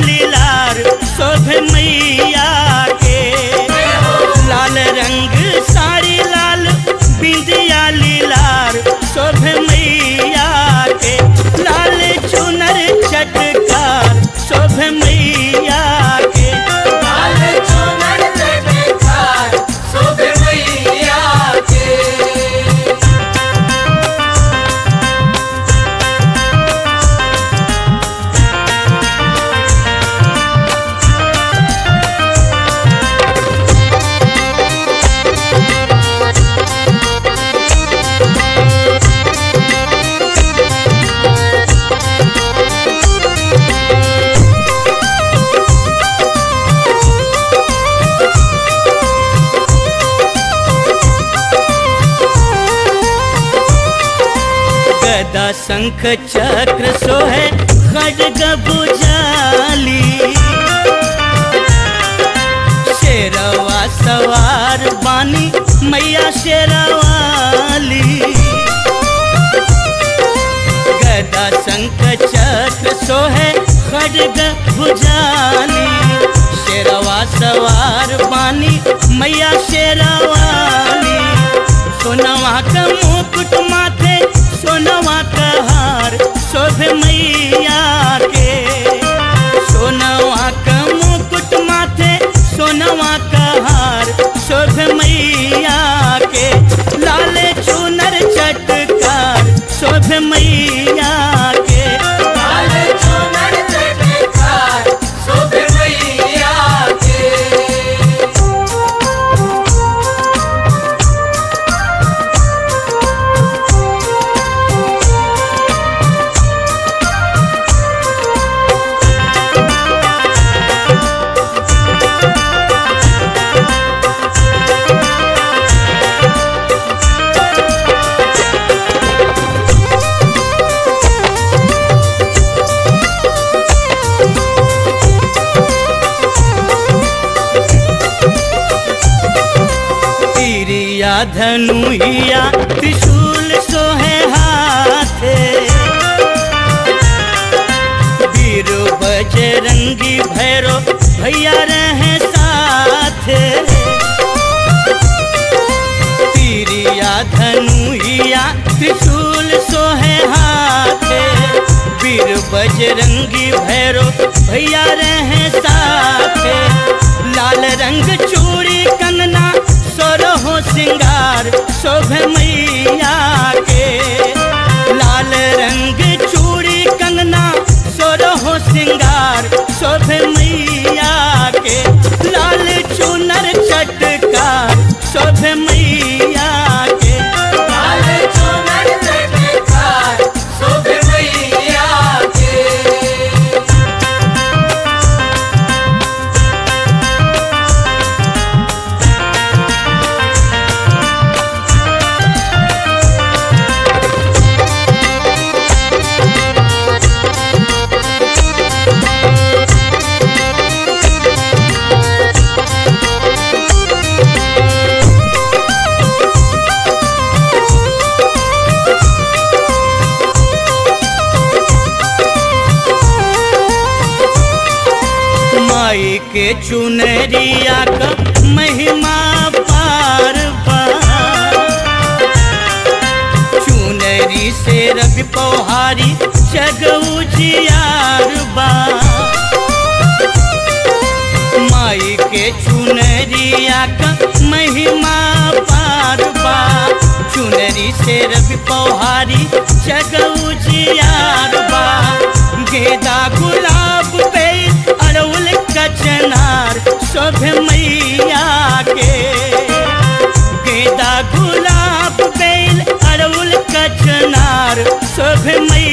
लीलार शोभ मैया के लाल रंग साड़ी लाल बिंदिया लीलार शोभ मैया के लाल चुनर चटकार शोभ मैया के लाल चुनर चटकार शोभ मैया के गदा शंख चक्र सोहे खड्ग बुझाली शेरवा सवार बानी मैया शेरवाली गदा शंख चक्र सोहे खड्ग भुजाली शेरवा सवार बानी मैया शेरवाली सोनवा का मुकुट माथे सोनवा का हार शोभ मैया के सोनवा का मुकुट माथे सोनवा का हार शोभ मैया के लाल चुनर चटकार शोभ मैया के लाल चुनर चटकार शोभ मैया के तीरिया धनुइया त्रिशूल सोहे हाथे वीर बजरंगी भैरो भैया रहे साथे तीरिया धनुइया त्रिशूल सोहे हाथे वीर बजरंगी भैरो भैया रहे साथे लाल रंग चूड़ी कंगना सोरहो सिंगार शोभ मैया के लाल रंग चूड़ी कंगना सोरहो सिंगार शोभ मैया के लाल चुनर चटकार शोभ मैया के लाल चुनर चटकार शोभ मैया के माई के चुनरिया का महिमा पार पार चुनरी से रवि पौहारी जग उजियार बा माई के चुनरिया का महिमा पार बा चुनरी से रवि पौहारी जग उजियार बा गेदा गुलाब पे अड़उल कचनार शोभ मैया के गेदा गुलाब बेल अड़उल कचनार शोभ मैया